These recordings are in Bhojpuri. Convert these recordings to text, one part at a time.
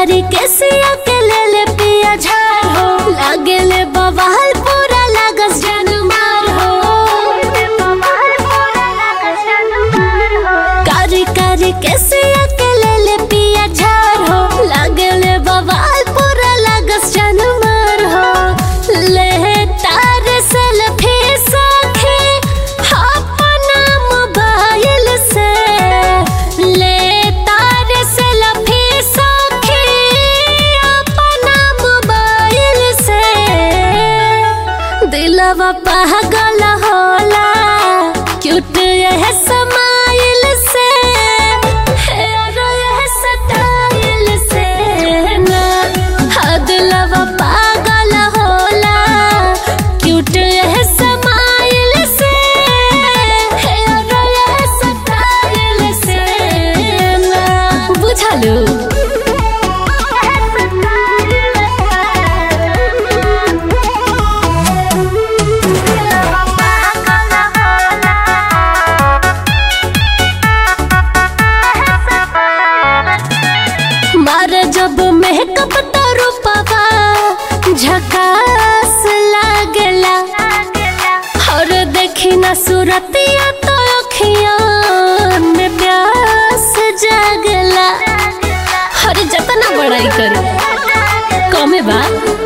कारी के सिया के ले ले पिया झार हो लागे ले बवाल पूरा लागस जन मार हो कारी कारी के सिया के ले ले पिया झार हो लागे ले बवाल पूरा लागस जन मार हो ले तार सेल्फी सखे अपना मोबाइल से ले तार सेल्फी सखे अपना मोबाइल से दिलवा पागल होला क्यूट यह समाइल से हेयर यह स्टाइल से ना हाँ दिलवा पागल होला क्यूट यह समाइल से हेयर यह स्टाइल से ना बुझलू मारे जब मेकअप तो रूपवा झकास लागेला और देखी ना सूरतिया तो अखिया में प्यास जागेला हर जतना बड़ाई करू कमे बा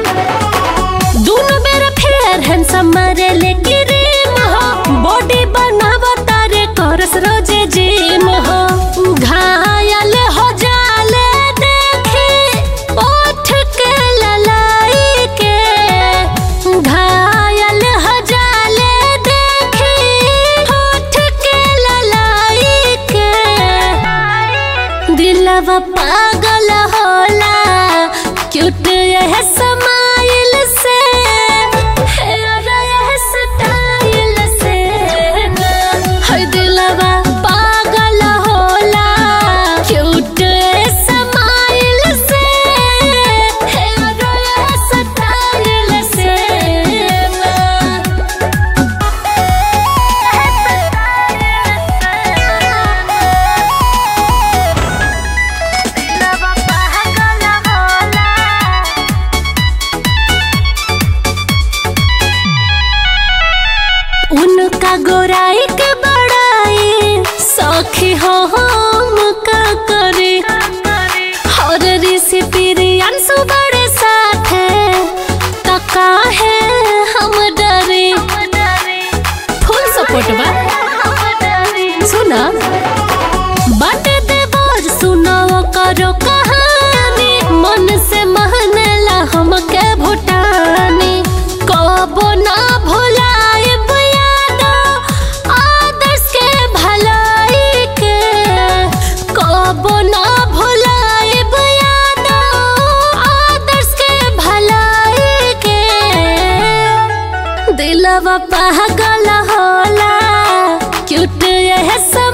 दोनों बेर फेयर हैंडसम मारे ले क्रीम हो बॉडी बनावा तारे करस रोजे जिम हो घायल हो जाले देखी ओठ के ललाई के घायल हो जाले देखी ओठ के ललाई के दिलवा पागल होला क्यूट यह समाइल से हेयर यह स्टाइल से है दिलवा पागल होला क्यूट समाइल से हेयर यह स्टाइल से उनका गोराई के बड़ाई सखी हो हम का करे और ऋषि पिरियंसु बड़े साथ है तो काहे हम डरे फुल सपोर्ट बा सुना बट देवर सुनो करो कहानी मन से महनेला हमके भुटानी कबो ना भुलाए यादो आदर्श के भलाई के कबो ना भुलाए यादो आदर्श के भलाई के दिलवा पागल होला क्यूट यह सब